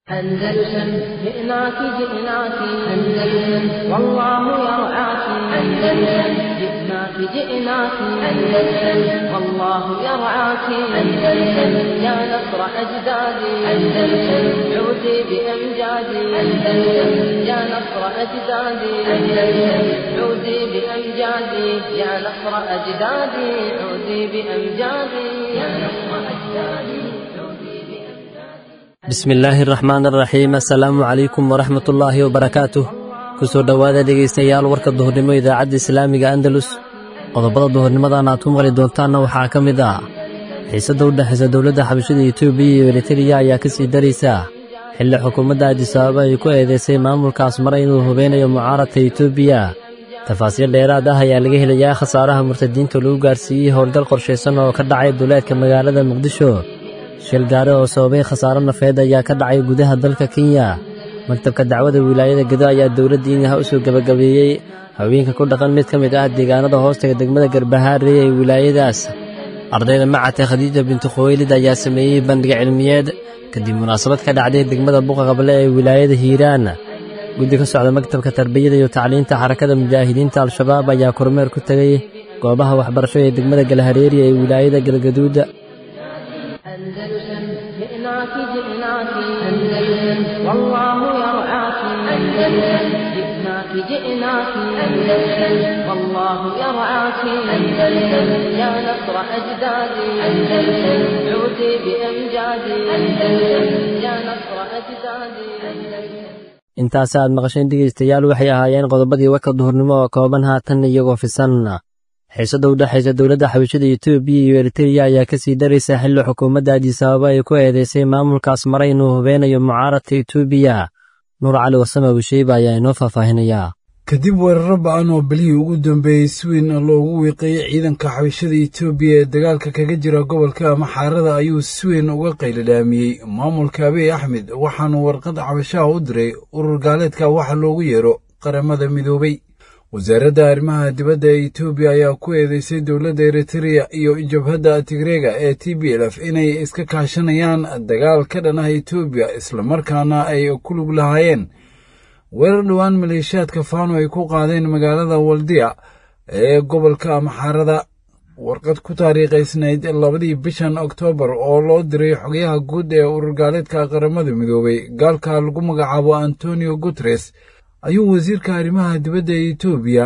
أندلسن جئناك جئناك أندلسن والله يرعاك أندلسن جئناك جئناك أندلسن والله يرعاك أندلسن يا نصر أجدادي أندلسن عودي بأمجادي أندلسن يا نصر أجدادي أندلسن عودي بأمجادي يا نصر أجدادي عودي بأمجادي يا نصر أجدادي bismillaahi araxmaan araxiim assalaamu calaykum waraxmatullaahi wabarakaatuh ku soo dhowaada dhegaystayaal warka duhurnimo idaacadda islaamiga andalus qodobada duhurnimadan aad ku maqli doontaanna waxaa ka mid ah xiisadda u dhexaysa dowladda xabashada etoobiya iyo eritariya ayaa ka sii daraysa xilli xukuumadda adisababa ay ku eedaysay maamulkaas mara inuu hubeynayo mucaaradka etoobiya tafaasiil dheeraad ah ayaa laga helayaa khasaaraha murtadiinta lagu gaarsiiyey howlgal qorshaysan oo ka dhacay duleedka magaalada muqdisho shil gaare oo sababay khasaaro nafeed ayaa ka dhacay gudaha dalka kenya maktabka dacwada wilaayada gedo ayaa dowladda inyaha u soo gebagabeeyey haweenka ku dhaqan mid ka mid ah deegaanada hoostaga degmada garbahaarey ee wilaayadaas ardayda macate khadiija bintu khuweylid ayaa sameeyey bandhig cilmiyeed kadib munaasabad ka dhacday degmada buqa qable ee wilaayada hiiraan guddi ka socda maktabka tarbiyada iyo tacliinta xarakada mujaahidiinta al-shabaab ayaa kormeer ku tegey goobaha waxbarasho ee degmada galhareeri ee wilaayada galgaduud أندلسن جئناك جئناك أندلسن والله يرعاك أندلسن جئناك جئناك أندلسن والله يرعاك أندلسن يا نصر أجدادي أندلسن عودي بأمجادي أندلسن يا نصر أجدادي أندلسن intaas aad maqasheen dhegaystayaal waxay ahaayeen qodobadii warka duhurnimo oo kooban haatan iyagoo fisan xiisadda u dhexaysa dowladda xabashada etoobiya iyo eritariya ayaa ka sii daraysa xilli xukuumadda adisababa ay ku eedaysay maamulkaas mara inuu hubeynayo mucaaradka etoobiya nuur cali wasame abusheeba ayaa inoo faahfaahinayaa kadib weeraro ba-an oo belihii ugu dambeeyey si weyn loogu wiiqeeyey ciidanka xabashada etoobiya ee dagaalka kaga jira gobolka maxaarada ayuu si weyn uga qayladhaamiyey maamulka abiy axmed waxaanu warqad cabashaha u diray urur gaaleedka waxa loogu yeero qaramada midoobay wasaaradda arrimaha dibadda ee etoobiya ayaa ku eedeysay dowladda eritreya iyo jabhadda tigreega ee t b lf inay iska kaashanayaan dagaal ka dhan ah etoobiya islamarkaana ay ku lug lahaayeen weerar dhowaan maleeshiyaadka faano ay ku qaadeen magaalada waldiya ee gobolka maxaarada warqad ku taariikhaysnayd labadii bishan oktoobar oo loo diray xogayaha guud ee ururgaaleedka qaramada midoobay gaalka lagu magacaabo antonio guteres ayuu wasiirka arrimaha dibadda ee etoobiya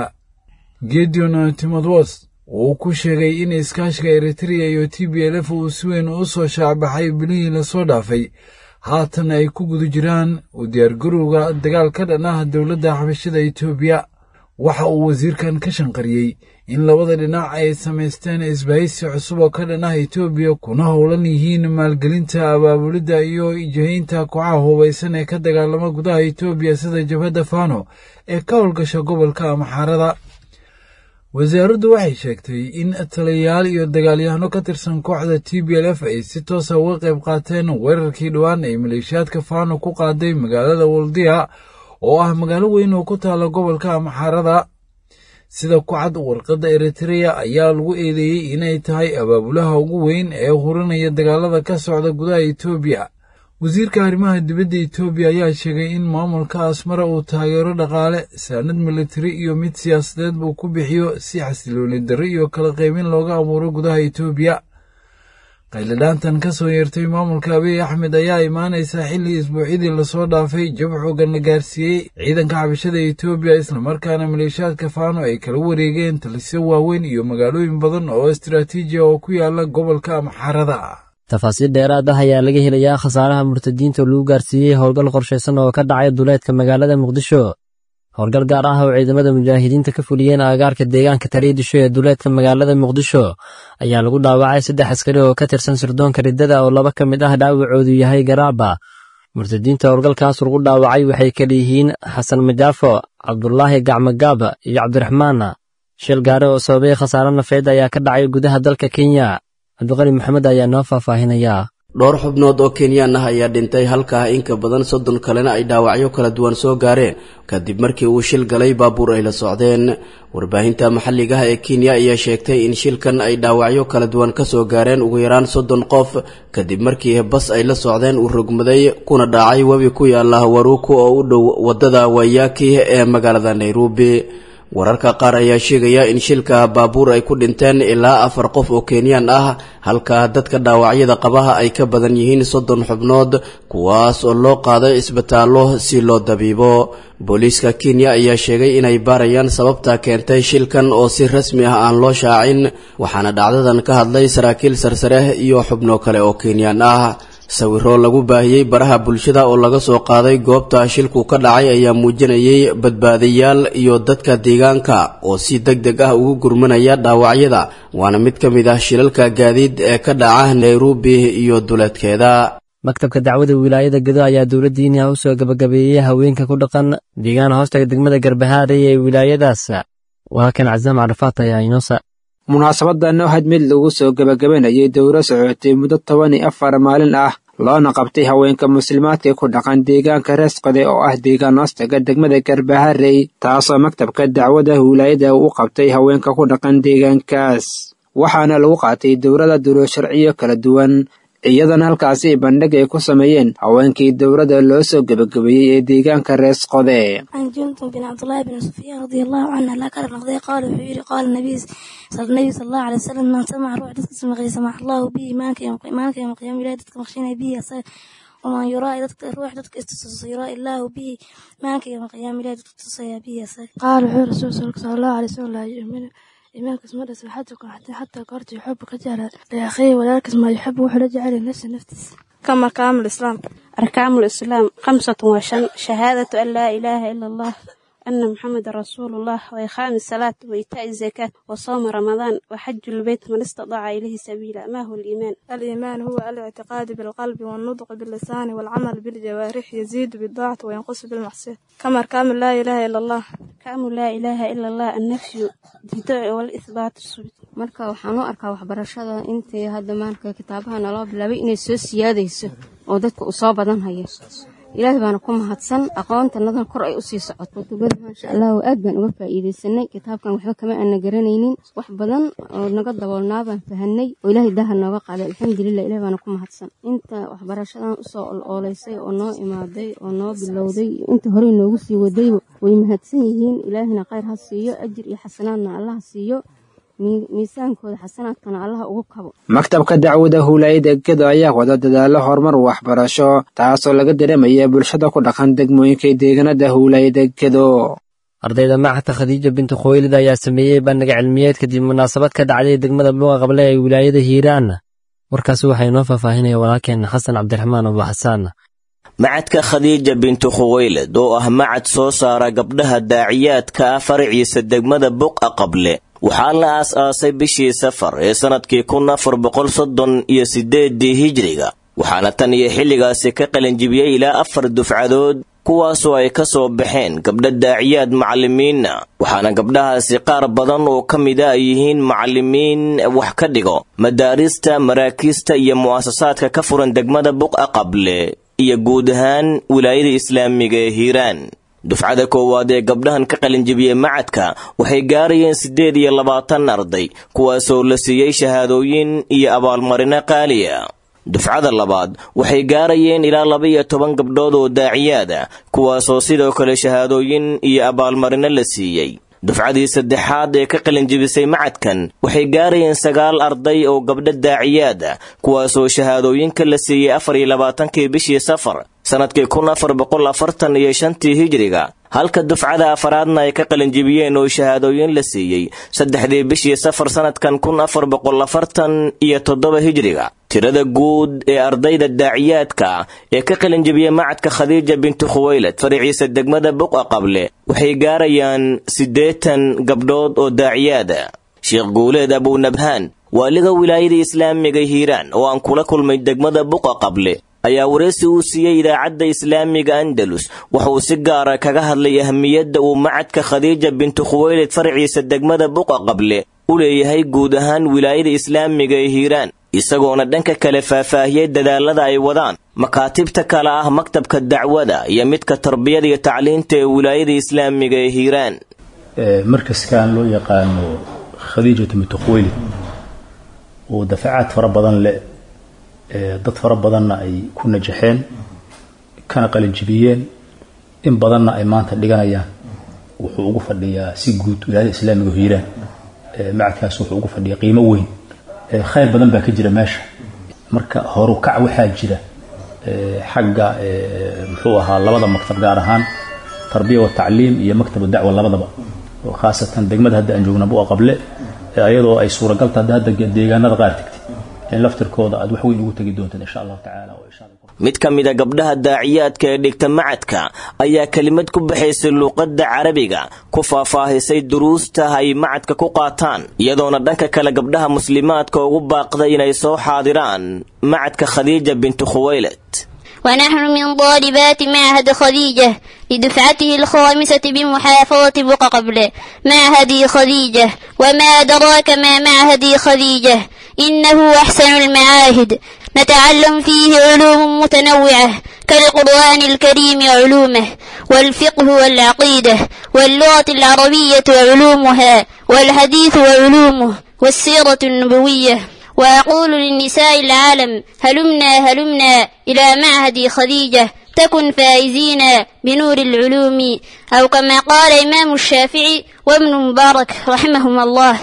gedeon timotwos uu ku sheegay in iskaashiga eritreya iyo t b lf uu si weyn u soo shaacbaxay bilihii lasoo dhaafay haatan ay ku guda jiraan u diyaargarowga dagaal ka dhan ah dowladda xabashada etoobiya waxa uu wasiirkan ka shanqariyey in labada dhinac ay samaysteen isbahaysi cusub oo ka dhan ah etoobiya kuna howlan yihiin maalgelinta abaabulidda iyo jihaynta kooxaha hubaysan ee ka dagaalama gudaha etoobiya sida jabhadda fano ee ka howlgasha gobolka maxaarada wasaaraddu waxay sheegtay in taliyayaal iyo dagaalyahano ka tirsan kooxda t b l f ay si toosa uga qayb qaateen weerarkii dhowaan ay maleeshiyaadka fano ku qaaday magaalada waldiya oo ah magaalo weyn oo ku taala gobolka maxaarada sida ku cad warqadda eritreya ayaa lagu eedeeyey inay tahay abaabulaha ugu weyn ee hurinaya dagaalada ka socda gudaha etoobiya wasiirka arrimaha dibadda etoobiya ayaa sheegay in maamulka asmara uu taageero dhaqaale saanad militari iyo mid siyaasadeed buu ku bixiyo si xasilooni darri iyo kala qaybin looga abuuro gudaha etoobiya qayladhaantan ka soo yeertay maamulka abiy axmed ayaa imaanaysaa xilli isbuucyadii lasoo dhaafay jab xoogan la gaarsiiyey ciidanka xabashada etoobiya islamarkaana maleeshiyaadka faano ay kala wareegeen talisyo waaweyn iyo magaalooyin badan oo istaraatiiji oo ku yaala gobolka maxaarada tafaasiil dheeraad ah ayaa laga helayaa khasaaraha murtadiinta lagu gaarsiiyey howlgal qorshaysan oo ka dhacay duleedka magaalada muqdisho howlgal gaar ah oo ciidamada mujaahidiinta ka fuliyeen aagaarka deegaanka tariidisho ee duleedka magaalada muqdisho ayaa lagu dhaawacay saddex askari oo ka tirsan sirdoonka riddada oo laba ka mid ah dhaawacoodu yahay garaaba murtadiinta howlgalkaas lagu dhaawacay waxay kala yihiin xasan majaafo cabdulaahi gacmogaab iyo cabdiraxmaan shil gaare oo sababay khasaaro nafeed ayaa ka dhacay gudaha dalka kenya cabdiqani maxamed ayaa noo faahfaahinayaa dhowr xubnood oo kenyaan ah ayaa dhintay halkaa in ka badan soddon kalena ay dhaawacyo kala duwan soo gaareen kadib markii uu shil galay baabuur ay la socdeen warbaahinta maxalliga ah ee kenya ayaa sheegtay in shilkan ay dhaawacyo kala duwan kasoo gaareen ugu yaraan soddon qof kadib markii bas ay la socdeen uu rogmaday kuna dhacay webi ku yaala waruuku oo u dhow wadada wayaki ee magaalada nairobi wararka qaar ayaa sheegaya in shilka baabuur ay ku dhinteen ilaa afar qof oo kenyaan ah halka dadka dhaawacyada qabaha ay ka badan yihiin soddon xubnood kuwaas oo loo qaaday isbitaallo si loo dabiibo booliiska kenya ayaa sheegay inay baarayaan sababta keentay shilkan oo si rasmi ah aan loo shaacin waxaana dhacdadan ka hadlay saraakiil sarsare iyo xubno kale oo kenyaan ah sawiro lagu baahiyey baraha bulshada oo laga soo qaaday goobta shilku ka dhacay ayaa muujinayay badbaadayaal iyo dadka deegaanka oo si deg deg ah ugu gurmanaya dhaawacyada waana mid ka mid ah shilalka gaadiid ee ka dhaca nairobi iyo duleedkeeda maktabka dacwada wilaayada gedo ayaa dowladda inya u soo gabagabeeyey haweenka ku dhaqan deegaan hoostaga degmada garbahaarey ee wilaayadaas walaalkan casaam carafaat ayaa inoosa munaasabadan oo had mid lagu soo gebagabanayay dowro socotay muddo toban iyo afar maalin ah loona qabtay haweenka muslimaadka ku dhaqan deegaanka reesqode oo ah deegaan hoostaga degmada garbaharey taasoo maktabka dacwada wilaayada u qabtay haweenka ku dhaqan deegaankaas waxaana lagu qaatay dowrada duro sharciyo kala duwan iyadana halkaasi bandhig ay ku sameeyeen haweenkii dowladda loo soo gebagabeeyey ee deegaanka rees qode عن جندب بن عبد الله بن سفيان رضي الله عنه لا كان نقضي قال وحيري قال النبي صلى النبي صلى الله عليه وسلم من سمع روح دتك سمع سمع الله به مالك يوم مالك يوم قيام ولا دتك مخشينا به ومن يرى دتك روح دتك استسس يرى الله به مالك يوم قيام ولا دتك تصيا به قال وحيري رسول صلى الله عليه وسلم لا يؤمن إيمانك اسمه سبحتكم حتى حتى قرت يحبك جعل لأخيه ولكن ما يحب وحلا جعل نفس نفس كما كامل الإسلام أركان الإسلام خمسة وشن شهادة أن لا إله إلا الله أن محمد رسول الله وإقام الصلاة وإيتاء الزكاة وصوم رمضان وحج البيت من استطاع إليه سبيلا ما هو الإيمان؟ الإيمان هو الاعتقاد بالقلب والنطق باللسان والعمل بالجوارح يزيد بالطاعة وينقص بالمعصية كما أركان لا إله إلا الله كامل لا إله إلا الله النفي الدفاع والإثبات السبت marka waxaan u arkaa waxbarashada intii hadda maarka kitaabaha naloo bilaabay inay soo siyaadayso oo dadka uu soo badan hayo ilaahay baana ku mahadsan aqoontannadan kor ay usii socoto kutubada maasha allah aad baan uga faa'iidaysanay kitaabkan waxba kama aana garanaynin wax badan oo naga daboolnaa baan fahanay oo ilaahay daha nooga qaaday alxamdulilah ilahay baana ku mahadsan inta waxbarashadan usoo oloolaysay oo noo imaaday oo noo bilowday inta horey noogu sii wadayba way mahadsan yihiin ilaahina khayr ha siiyo ajir iyo xasanaadna allah siiyo miisaankooda xasanaadkana allaha ugu kabo maktabka dacwada huulaayada gedo ayaa wada dadaalo horumar waxbarasho taasoo laga dareemaya bulshada ku dhaqan degmooyinka deegaanada huulaayada gedo ardayda macadka khadiija bintu khuweylid ayaa sameeyey bandhiga cilmiyeed kadib munaasabad ka dhacday degmada buuqa qable ee wilaayada hiiraan warkaasi waxaa inoo faahfaahinaya walaalkeen xasan cabdiraxmaan abu xasaan macadka khadiija bintu khuweylid oo ah macad soo saara gabdhaha daaciyaadka ah faraciisa degmada buqa qable waxaa la aas-aasay bishii safar ee sannadkii kun afar boqol soddon iyo siddeeddii hijriga waxaana tan iyo xilligaasi ka qalinjibiyey ilaa afar dufcadood kuwaasoo ay ka soo baxeen gabdha daaciyaad macallimiinna waxaana gabdhahaasi qaar badan oo ka mida ay yihiin macallimiin wax ka dhigo madaarista maraakiista iyo mu'asasaadka ka furan degmada buqa qable iyo guud ahaan wilaayada islaamiga ee hiiraan dufcada koowaad ee gabdhahan ka qalinjibiyey macadka waxay gaarayeen siddeed iyo labaatan arday kuwaasoo la siiyey shahaadooyin iyo abaalmarino qaaliya dufcada labaad waxay gaarayeen ilaa laba-iyo toban gabdhood oo daaciyaada kuwaasoo sidoo kale shahaadooyin iyo abaalmarino la siiyey dufcadii saddexaad ee ka qalinjibisay macadkan waxay gaarayeen sagaal arday oo gabdho daaciyaada kuwaasoo shahaadooyinka la siiyey afar iyo labaatankii bishii safar sannadkii kun afar boqol afartan iyo shantii hijriga halka dufcada afaraadna ay ka qalinjibiyeen oo shahaadooyin la siiyey saddexdii bishii safar sannadkan kun afar boqol afartan iyo toddoba hijriga tirada guud ee ardayda daaciyaadka ee ka qalinjibiyey macadka khadiija bintu khuweylad faraciisa degmada buqa qable waxay gaarayaan siddeetan gabdhood oo daaciyaada sheekh guuleed abunabhaan waaliga wilaayada islaamiga hiiraan oo aan kula kulmay degmada buqa qable ayaa wareysi uu siiyey idaacadda islaamiga andalus waxa uu si gaara kaga hadlay ahmiyadda uu macadka khadiija bintu khuweylid faraciisa degmada buqa qable u leeyahay guud ahaan wilaayada islaamiga ee hiiraan isagoona dhanka kale faahfaahiyey dadaalada ay wadaan makaatibta kale ah maktabka dacwada iyo midka tarbiyada iyo tacliinta ee wilaayada islaamiga ee hiiraan markaskan loo yaqaano khadiijatu mutakhweyli oo dafacaad fara badan leh dad fara badanna ay ku najaxeen kana qalinjibiyeen in badanna ay maanta dhiganayaan wuxuu ugu fadhiyaa si guud wilaayada islaamiga oo hiiraan macadkaas wuxuu ugu fadhiyaa qiimo weyn khayr badan baa ka jira meesha marka horukac waxaa jira xagga muxuu ahaa labada maktab gaar ahaan tarbiya wa tacliim iyo maktab dacwa labadaba oo khaasatan degmada hadda aan joogna bua qable iyadoo ay suuragal tahay hadda deegaanada qaar tegtay in laftirkooda aad wax weyn ugu tegi doontaan insha allahu tacaala mid ka mid a gabdhaha daaciyaadka ee dhigta macadka ayaa kelimad ku baxaysay luuqadda carabiga ku faahfaahisay duruusta ay macadka ku qaataan iyadoona dhanka kale gabdhaha muslimaadka ugu baaqday inay soo xaadiraan macadka khadiija bintu khuwaylad ونحن من طالبات معهد خديجة لدفعته الخامسة بمحافظة بقى قبل معهد خديجة وما أدراك ما معهد خديجة إنه أحسن المعاهد نتعلم فيه علوم متنوعة كالقرآن الكريم علومه والفقه والعقيدة واللغة العربية وعلومها والحديث وعلومه والسيرة النبوية وأقول للنساء العالم هلمنا هلمنا إلى معهد خديجة تكن فائزين بنور العلوم أو كما قال إمام الشافعي وابن مبارك رحمهما الله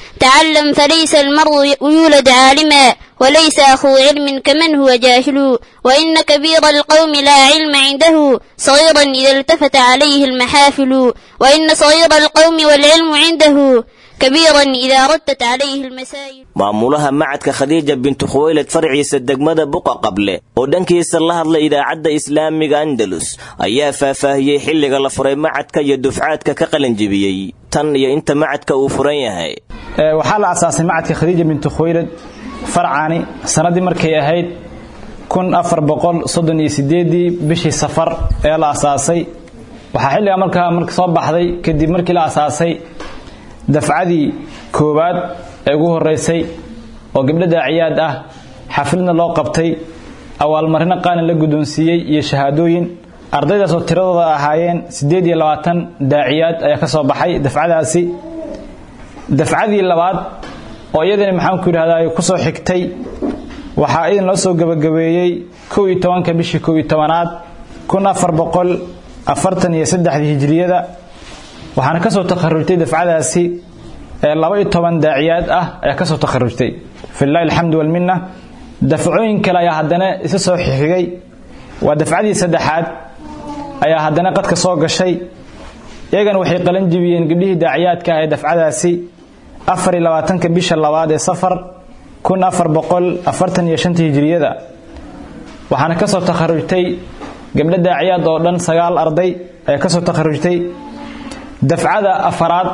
تعلم فليس المرء يولد عالما وليس أخو علم كمن هو جاهل وإن كبير القوم لا علم عنده صغيرا إذا التفت عليه المحافل وإن صغير القوم والعلم عنده كبيرا إذا ردت عليه المسائل maamulaha macadka khadiija bintu khuwaylad farciisa degmada buqa qable oo dhankiisa la hadlay idaacadda islaamiga andalus ayaa faahfaahiyey xilliga la furay macadka iyo dufcaadka ka qalanjibiyey tan iyo inta macadka uu furan yahay waxaa la asaasay macadka khadiija bintu khuwaylad farcani sannaddii markay ahayd kun afar boqol soddon iyo sideedii bishii safar ee la asaasay waxaa xilliga markaa marka soo baxday kadib markii la asaasay dafcadii koowaad ee ugu horeysay oo gabdho daaciyaad ah xafladna loo qabtay awaalmarino qaalin la guddoonsiiyey iyo shahaadooyin ardaydaas oo tiradooda ahaayeen siddeed iyo labaatan daaciyaad ayaa ka soo baxay dafcadaasi dafcadii labaad oo iyadana maxaanku yidhahdaa ku soo xigtay waxaa idin loo soo gebagabeeyey kow iyo tobanka bishii kow iyo tobanaad kun afar boqol afartan iyo saddexdii hijiriyada waxaana ka soo takharujtay dafcadaasi laba iyo toban daaciyaad ah ayaa ka soo takharujtay filahi alxamdu walminna dafcooyin kale ayaa haddana isa soo xigay waa dafcadii saddexaad ayaa haddana qadka soo gashay iyagana waxay qalan jibiyeen gabdhihii daaciyaadka ah ee dafcadaasi afar iyo labaatanka bisha labaad ee safar kun afar boqol afartan iyo shanta hijiriyada waxaana ka soo takharujtay gabdho daaciyaad oo dhan sagaal arday ayaa ka soo takharujtay dafcada afaraad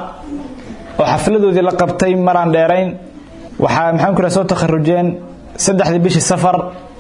oo xafladoodii la qabtay maraan dheerayn waxaa maxaan ku soo takharujeen saddexdii bishii safar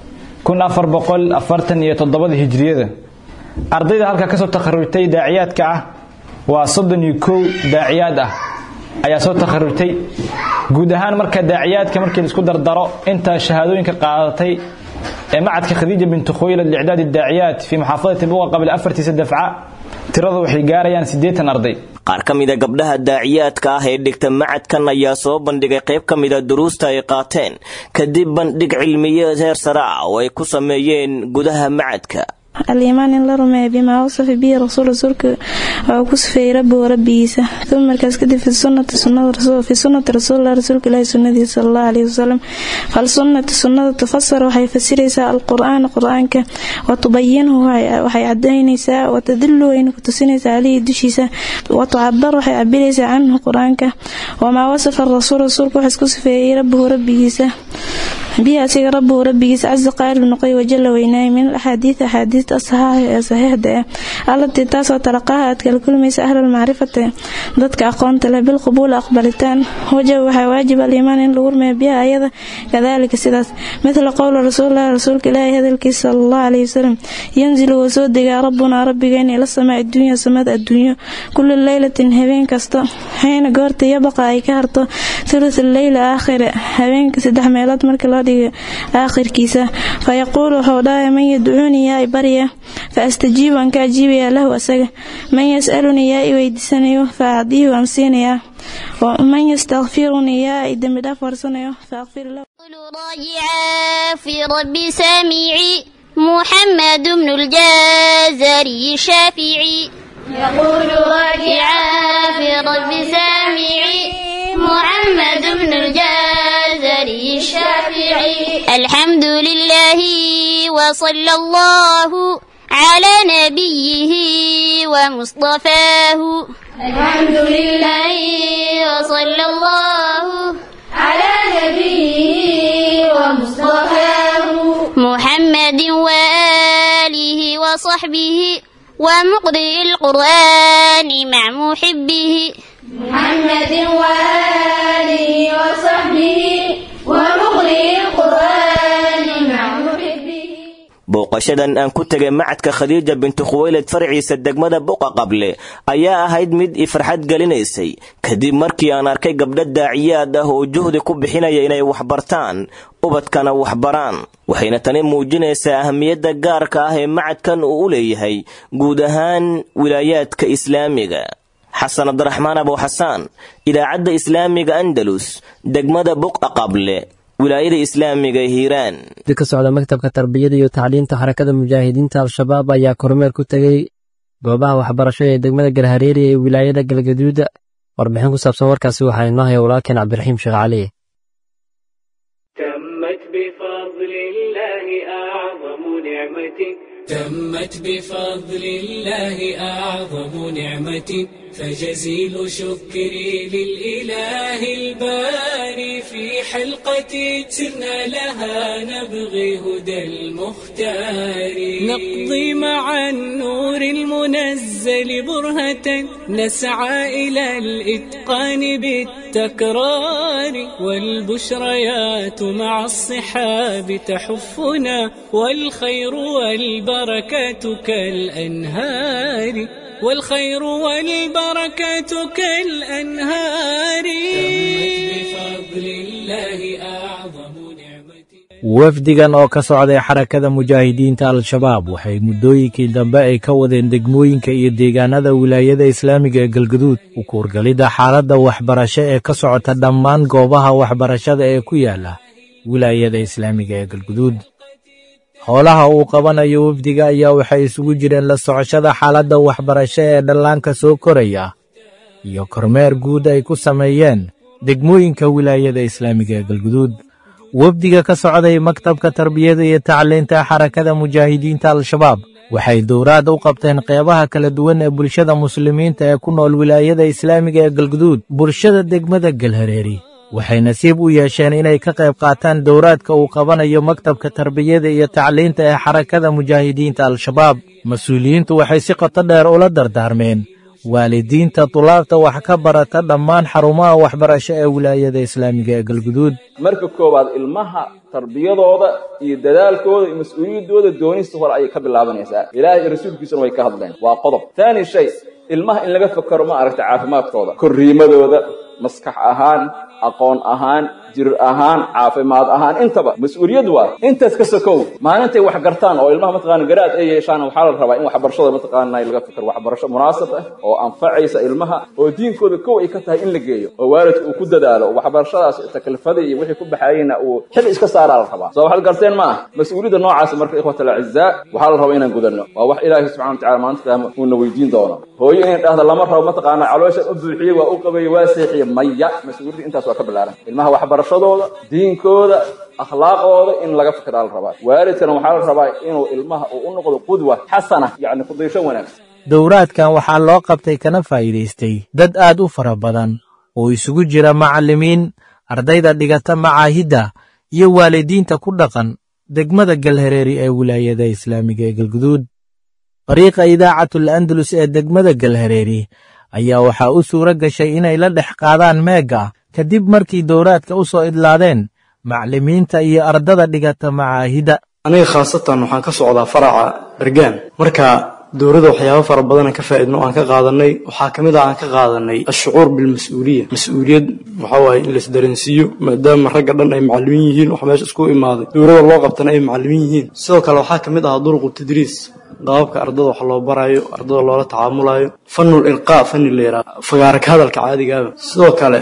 kun afar boqol afartan iyo toddobadii hijiriyada ardayda halkaa ka soo takharujtay daaciyaadka ah waa soddon iyo kow daaciyaad ah ayaa soo takharujtay guud ahaan marka daaciyaadka markii laisku dardaro inta shahaadooyinka qaadatay ee macadka khadiija bintu khuwaylad licdaadi daaciyaat fii muxaafadati buqa qabla afartiisa dafca tiradu waxay gaarayaan siddeetan arday qaar ka mida gabdhaha daaciyaadka ah ee dhigta macadkan ayaa soo bandhigay qayb ka mida duruusta ay qaateen kadib bandhig cilmiyeed heer sare ah oo ay ku sameeyeen gudaha macadka aliimaan in la rumeeya bimaa wasafa bihi rasuul rasuulka waa ku sifeeyey rabbigu rabbigiisa uma markaas kadib fi sunnati fi sunnati rasuulilah rasuulka ilaahi sunnadiisa sala allahu alayhi wasalam fal sunnati sunnada tufasar waxay fasiraysaa alqur'aan qur-aanka wa tubayinhu waxay cadaynaysaa wa tadilu wayna ku tusinaysaa caleyhi dushiisa wa tucabar waxay cabiraysaa canhu qur-aanka wamaa wasafa rasuul rasuulka wax isku sifeeyey rabbihu rabbigiisa bihi asiga rabbihu rabbigiisa casa qaali noqoy wajala weynaay min alaxaadiid axaadiista asaxaaxa ee saxiixda ah allatii taasoo talaqaha aad kala kulmaysa ahlulmacrifati dadka aqoonta leh bilqubuuli aqbalitaan wajab waxaa waajib aliimaan in lagu rumeeyo biha ayada kadaalika sidaas midla qowla rasuulilahi rasuulka ilaahi hadalkiisa sala allahu alayhi wasalam yanzilu wuu soo degaa rabbunaa rabbigeena ila samaa adduunya samada adduunyo kulli leylatin habeen kasta xiina goorta yabaqa ay ka harto thuluth leyla aakhire habeenka saddex meelood marka loo fardiga aakhirkiisa fayaquulu wuxuu dhahay man yadcuunii yaa i barya fa astajiibu aan ka ajiibayaa lahu asaga man yas'alunii yaa i weydiisanayo fa acdiihu aan siinayaa man yastakfirunii yaa i dembi dhaaf warsanayo fa akfir lahu راجعا في رب سامعي محمد بن الجازري الشافعي يقول راجعا في رب سامعي محمد بن الجازري الشافعي الحمد لله وصلى الله على نبيه ومصطفاه الحمد لله وصلى الله على نبيه ومصطفاه محمد وآله وصحبه ومقرئ القرآن مع محبه محمد وآله وصحبه ومقرئ القرآن مع محبه booqashadan aan ku tegay macadka khadiija bintu khuweyled farciisa degmada buqa qable ayaa ahayd mid i farxad gelinaysay kadib markii aan arkay gabdho daaciyaad ah oo juhdi ku bixinaya inay waxbartaan ubadkana waxbaraan waxayna tani muujinaysaa ahamiyadda gaarka ah ee macadkan uu u leeyahay guud ahaan wilaayaadka islaamiga xasan cabdiraxmaan abuuxasaan idaacadda islaamiga andalus degmada buqa qable wilaayada islaamiga hiiraan di ka socda maktabka tarbiyada iyo tacliinta xarakada mujaahidiinta al-shabaab ayaa kormeer ku tegey goobaha waxbarasho ee degmada galhareeri ee wilaayada galgaduuda warbixin ku saabsan warkaasi waxaa inoo haya walaalkeen cabdiraxiim sheekh cali تمت بفضل الله أعظم نعمة فجزيل شكري للإله الباري في حلقة سرنا لها نبغي هدى المختار نقضي مع النور المنزل برهة نسعى إلى الإتقان بالتكرار والبشريات مع الصحاب تحفنا والخير والبركة كالأنهار والخير والبركة كالأنهار بفضل الله أعظم wafdigan oo ka socday xarakada mujaahidiinta al-shabaab waxay muddooyinkii dambe ay ka wadeen degmooyinka iyo deegaanada wilaayada islaamiga ee galguduud u kuurgalidda xaaladda waxbarasho ee ka socota dhammaan goobaha waxbarashada ee ku yaala wilaayada islaamiga ee galguduud howlaha uu qabanayo wafdiga ayaa waxay isugu jireen la socoshada xaaladda waxbarasho ee dhallaanka soo koraya iyo kormeer guud ay ku sameeyeen degmooyinka wilaayada islaamiga ee galguduud wafdiga ka socday maktabka tarbiyada iyo tacliinta xarakada mujaahidiinta al-shabaab waxay dowraad u qabteen qeybaha kala duwan ee bulshada muslimiinta ee ku nool wilaayada islaamiga ee galguduud bulshada degmada galhareeri waxay nasiib u yeesheen inay ka qayb qaataan dowraadka uu qabanayo maktabka tarbiyada iyo tacliinta ee xarakada mujaahidiinta al-shabaab mas-uuliyiintu waxay si qoto dheer ula dardaarmeen waalidiinta tulaabta wax ka barata dhammaan xarumaha waxbarasho ee wilaayada islaamiga ee galguduud marka koowaad ilmaha tarbiyadooda iyo dadaalkooda iyo mas-uuliyaddooda doonista hore ayay ka bilaabanaysaa ilaahay iyo rasuulkiisuna way ka hadleen waa qodob taani shay ilmaha in laga fakaro ma aragta caafimaadkooda korriimadooda maskax ahaan aqoon ahaan jir ahaan caafimaad ahaan intaba mas-uuliyad waa intaas ka sokow maalintay wax gartaan oo ilmaha mataqaana garaad ay yeeshaan waxaa la rabaa in waxbarashada mataqaana laga fikir waxbarasho munaasab ah oo anfacaysa ilmaha oo diinkooda kow ay ka tahay in la geeyo oo waalidku uu ku dadaalo oo waxbarashadaas taklifada iyo wixii ku baxayeyna uu xil iska saaraa la rabaa soo waxaad garteen ma ah mas-uuliyadda noocaas marka ikhwat alacizaa waxaa la rabaa inaan gudanno waa wax ilaahay subxana watacala maalinta qiyaama uuna weydiin doono hooyo inay dhahda lama rabo mataqaana calooshan u buuxiyey waa u qabeeye waa seexiye maya mas-uuliyadda intaas waa ka bilaaran ilmaha waxbarashadooda diinkooda akhlaaqooda in laga fikiraa la rabaa waalidkana waxaa la rabaa inuu ilmaha uu u noqdo qudwa xasana yacni kudaysho wanaagsan dowraadkan waxaa loo qabtay kana faa'iidaystay dad aad u fara badan oo isugu jira macallimiin ardayda dhigata macaahidda iyo waalidiinta ku dhaqan degmada galhareeri ee wilaayada islaamiga ee galguduud fariiqa idaacatul andalus ee degmada galhareeri ayaa waxaa u suuro gashay inay la dhex qaadaan meegga kadib markii dowraadka u soo idlaadeen macallimiinta iyo ardada dhigata macaahidda aniga khaasatan waxaan ka socdaa faraca dhargaan marka dowladda waxyaabo fara badan ka faa'iidno aan ka qaadanay waxaa kamid ah aan ka qaadanay ashucuur bilmas-uuliya mas-uuliyad waxaa waaye in laisdareensiiyo maadaama ragga dhan ay macallimiin yihiin wax meesha isku imaaday dowladda loo qabtana ay macallimiin yihiin sidoo kale waxaa kamid ah duruqu tadriis qaababka ardada wax loo barayo ardada loola tacaamulayo fanul ilqaa fani la yidhaha fagaara ka hadalka caadigaaba sidoo kale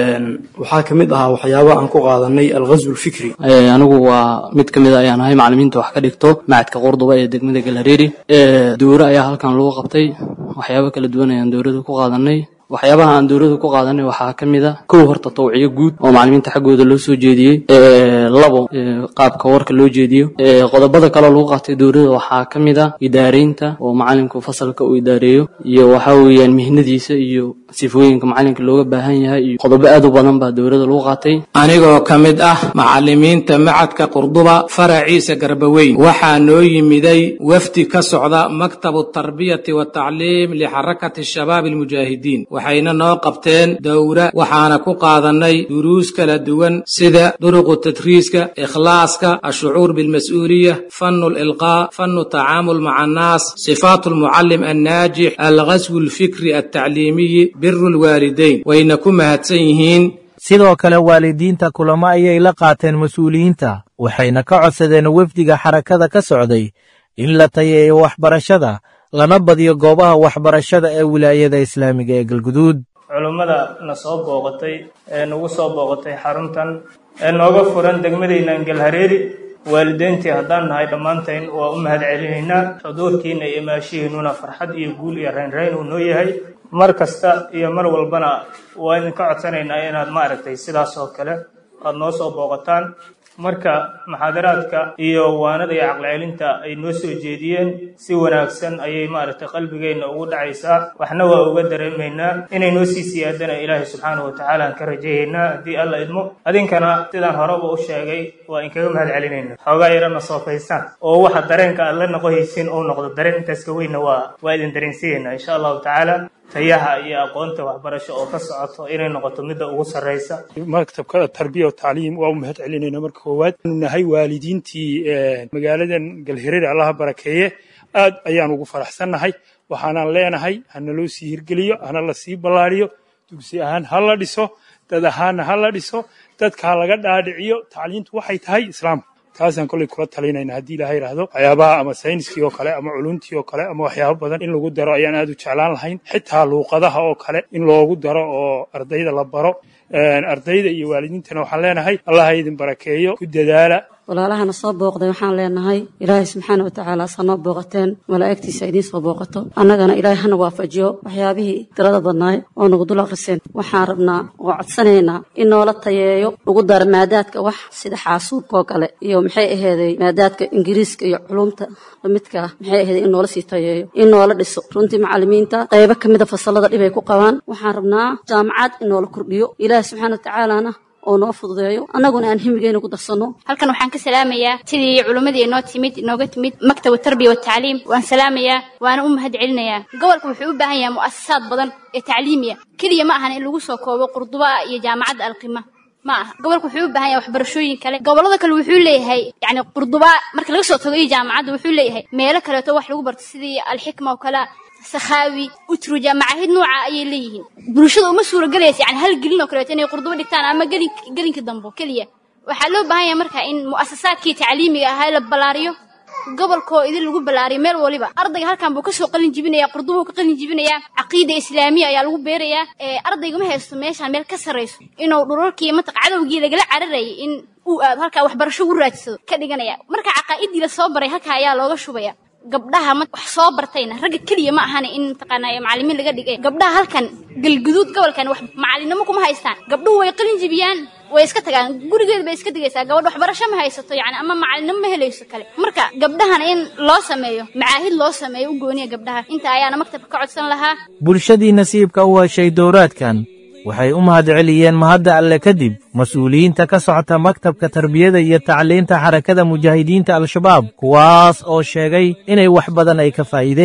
waxaa kamid ahaa waxyaabaha aan ku qaadanay alghazw lfikri anigu waa mid ka mid a ayaan ahay macallimiinta wax ka dhigto macadka qurduba ee degmada galhareeri dowro ayaa halkan lagu qabtay waxyaabo kala duwan ayaan dowrada ku qaadanay waxyaabaha aan dowlada ku qaadanay waxaa ka mid a kow horta tawciyo guud oo macallimiinta xaggooda loo soo jeediyey labo qaabka warka loo jeediyo qodobada kaleo lagu qaatay dowlada waxaa ka mid a idaareynta oo macalinku fasalka uu idaareeyo iyo waxaa weeyaan mihnadiisa iyo sifooyinka macallinka looga baahan yahay iyo qodobo aad u badan baa dowlada lagu qaatay anigoo ka mid ah macallimiinta macadka qurduba faraciisa garbaweyn waxaa noo yimiday wafdi ka socda maktabu tarbiyati watacliim lixarakati shabaab almujaahidiin waxayna noo qabteen dowra waxaana ku qaadanay duruus kala duwan sida duruqu tadriiska ikhlaaska ashucuur bilmas-uuliya fanu lilqaa fanu tacaamul maca annaas sifaatu lmucallim annaajix alghaswu alfikri altacliimiyi biru lwaalidayn wayna ku mahadsan yihiin sidoo kale waalidiinta kulamo ayay la qaateen mas-uuliyiinta waxayna ka codsadeen wefdiga xarakada ka socday in la tayeeyo waxbarashada lana badiyo goobaha waxbarashada ee wilaayada islaamiga ee galguduud culummada na soo booqatay ee nagu soo booqatay xaruntan ee nooga furan degmadaynan galhareeri waalideyntii haddaan nahay dhammaantayn waa u mahad celinaynaa xuduurkiina iyo maashihiinnuna farxad iyo guul iyo raynrayn uu noo yahay mar kasta iyo mar walbana waa idinka codsanaynaa inaad maaragtay sidaas oo kale aada noo soo booqataan marka muxaadaraadka iyo waanada iyo caqlicelinta ay noo soo jeediyeen si wanaagsan ayay maaragtay qalbigeenna ugu dhacaysaa waxna waa uga dareemaynaa inay noo sii siyaadana ilaahay subxaanahu watacaala aan ka rajayaynaa haddii alla idmo adinkana sidaan horeba u sheegay waa inkaga mahad celinayna xoogaa yarana soofaysaan oo waxa dareenka aad la noqohaysiin uu noqdo dareen intaas ka weynna waa waa idin dareensiyaynaa insha allahu tacaala tayaha iyo aqoonta waxbarasho oo ka socoto inay noqoto midda ugu sarraysa maktabka tarbiya wa tacliim waa u mahad celinayna marka koowaad anu nahay waalidiintii magaaladan galhireer allaha barakeeye aad ayaan ugu faraxsannahay waxaanaan leenahay hana loo sii hirgeliyo hana la sii ballaariyo dugsi ahaan ha la dhiso dad ahaanna ha la dhiso dadka ha laga dhaadhiciyo tacliintu waxay tahay islaamka taasaan kolley kula talinayna haddii ilaha yidhaahdo waxyaabaha ama sayniskii oo kale ama culumtii oo kale ama waxyaabo badan in lagu daro ayaan aad u jeclaan lahayn xitaa luuqadaha oo kale in loogu daro oo ardayda la baro ardayda iyo waalidiintana waxaan leenahay allah ha idin barakeeyo ku dadaala walaalahana soo booqday waxaan leenahay ilaahay subxaana watacaala sa noo booqateen malaa'igtiisa idiin soo booqato annagana ilaahay hana waafajiyo waxyaabihii tirada badnaay oo nagu dul aqriseen waxaan rabnaa oo codsanaynaa in noola tayeeyo ugu dara maadaadka wax sida xaasuubka oo kale iyo maxay aheeday maadaadka ingiriiska iyo culumta midka maxay aheeday in noola sii tayeeyo in noola dhiso runtii macallimiinta qaybo ka mida fasalada dhibay ku qabaan waxaan rabnaa jaamacad in noola kordhiyo ilaahay subxaana watacaalana oo noo fududeeyo annaguna aan himigeena ku darsanno halkan waxaan ka salaamayaa sidii culimmadii inoo timid inooga timid maktab tarbiya watacliim waan salaamayaa waana u mahad celinayaa gobolka wuxuu u baahan yahay mu'asasaad badan ee tacliimiya keliya ma ahan in lagu soo koobo qurduba iyo jaamacadda alqima ma aha gobolka wuxuu u baahan yahay waxbarashooyin kale gobollada kale wuxuu leeyahay yacni qurduba marka laga soo tago iyo jaamacadda wuxuu leeyahay meelo kaleeto wax lagu barto sidii alxikma oo kale sakhaawi utruja macaahid nooca ayay leeyihiin bulshada uma suuragelaysa yani hal gelin oo kaleeto inay qurdubo dhigtaan ama gelin gelinka dambo keliya waxaa loo baahan yahay marka in mu'asasaadkii tacliimiga ahaa la ballaariyo gobolkoo idin lagu ballaariyo meel waliba ardayga halkan buu kasoo qalin jibinaya qurdubuu ka qalin jibinayaa caqiida islaamiya ayaa lagu beerayaa ardayga ma haysto meeshaan meel ka sarrayso inuu dhulalkii mataq cadowgii lagala cararayay in uu aado halkaa waxbarasho ugu raadsado ka dhiganaya marka caqaa'idii la soo baray halkaa ayaa looga shubaya gabdhaha wax soo bartayna ragga keliya ma ahana in mataqaanaa macallimiin laga dhigay gabdhaha halkan galguduud gobolkan wax macallinimo kuma haystaan gabdhuhu way qalin jibiyaan way iska tagaan gurigeed bay iska digaysaa gabadh waxbarasho ma haysato yani ama macallinimo ma helayso kale marka gabdhahana in loo sameeyo macaahid loo sameeyo u gooniya gabdhaha inta ayaana maktabka ka codsan lahaa bulshadii nasiibka u heshay dowraadkan waxay u mahad celiyeen mahadda alle kadib mas-uuliyiinta ka socota maktabka tarbiyada iyo tacliinta xarakada mujaahidiinta al-shabaab kuwaas oo sheegay inay wax badan ay ka faa'iideen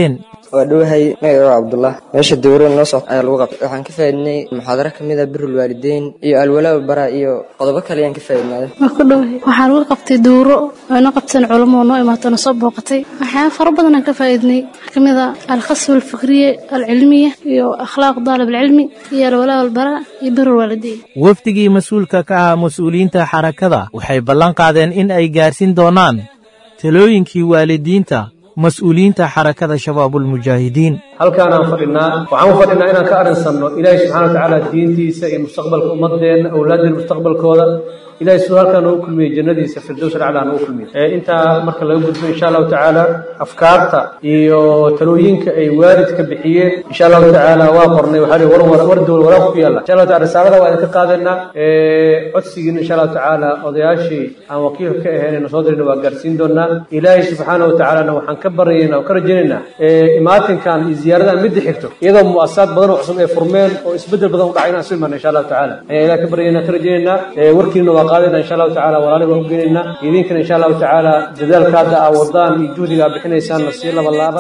waa dhowahay magaca cabdullah meesha dowrada noo socota ayaa lagu qabtay waxaan ka faa'iidnay muxaadaro ka mid ah birul waalideyn iyo alwalaa bara iyo qodobo kale ayaan ka faa'iidnaaday waa ku dhowahay waxaan uga qabtay duuro oo inoo qabteen culamo oo noo imaato na soo booqatay waxyaaba fara badan aan ka faa'iidnay waxaa ka mid ah alkhasb alfikriya alcilmiya iyo akhlaaq daalib alcilmi iyo alwalaa walbara iyo birul waalideyn wafdigii mas-uulka ka ahaa mas-uuliyiinta xarakada waxay ballan qaadeen in ay gaarsiin doonaan talooyinkii waalidiinta mas-uuliyiinta xarakada shabaabulmujaahidiin halkaanaan fadhinaa waxaan u fadhinaa inaan ka arrinsanno ilaahay subxana wa tacaala diintiisa iyo mustaqbalka ummadeenna awlaadeen mustaqbalkooda ilahay siduu halkaa noogu kulmiyey jannadiisa firdows alaclaa noogu kulmiyey intaa marka laga gudbo insha allahu tacaala afkaarta iyo talooyinka ay waalidka bixiyeen insha allahu tacaala waa qornay waxaa war war war dowal waraaq ku yaalla insha allahu taala risaalada waa idinka qaadaynaa codsigiina insha allahu tacaala odayaashii aan wakiilka ka ahayn na soo dirina waa gaarsiin doonaa ilaahay subxaana wa tacaalana waxaan ka baryaynaa oo ka rajaynaynaa imaatinkan iyo ziyaaradan midda xigto iyadoo mu'asasaad badan oo cusub ay furmeen oo isbeddel badan u dhacay inaan isu imaana insha allahu tacaala ayaan ilaah ka baryaynaa ka rajaynaynaa warkiina waa qaadayna insha allahu tacaala walaalihi waan u geynaynaa idinkana insha allahu tacaala dadaalka hadda aa wadaan iyo juhdiga aa bixinaysaanna sii laba laaba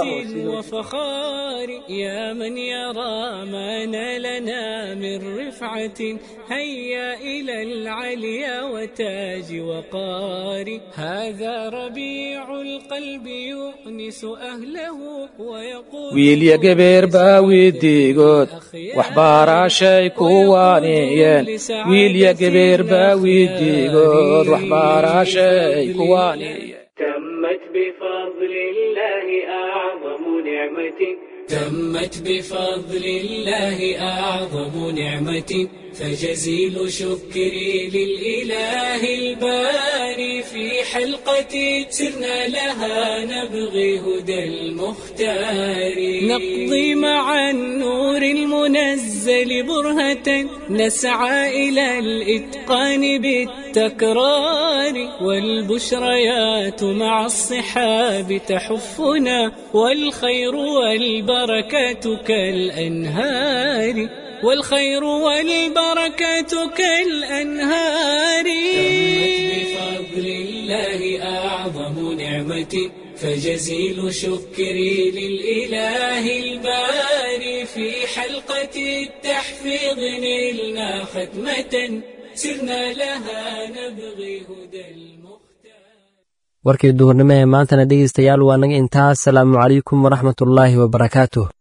وفخار يا من يرى ما نالنا من رفعة هيا إلى العليا وتاج وقار هذا ربيع القلب يؤنس أهله ويقول wiilya gebeer baa wiidiigood waxbaaraashay kuwaaniyeen wiilya gebeer baa wiidiigood waxbaaraashay kuwaaniyeen تمت بفضل الله أعظم نعمة تمت بفضل الله أعظم نعمة فجزيل شكري للإله الباري في حلقة سرنا لها نبغي هدى المختار نقضي مع النور المنزل برهة نسعى إلى الإتقان بالتكرار والبشريات مع الصحاب تحفنا والخير والبركة كالأنهار والخير والبركة كالأنهار بفضل الله أعظم نعمة فجزيل شكري للإله الباري في حلقة التحفيظ نلنا ختمة سرنا لها نبغي هدى warkii duhurnimo ee maantana dhegaystayaal waa naga intaas salaamu calaykum waraxmatullaahi wabarakaatuh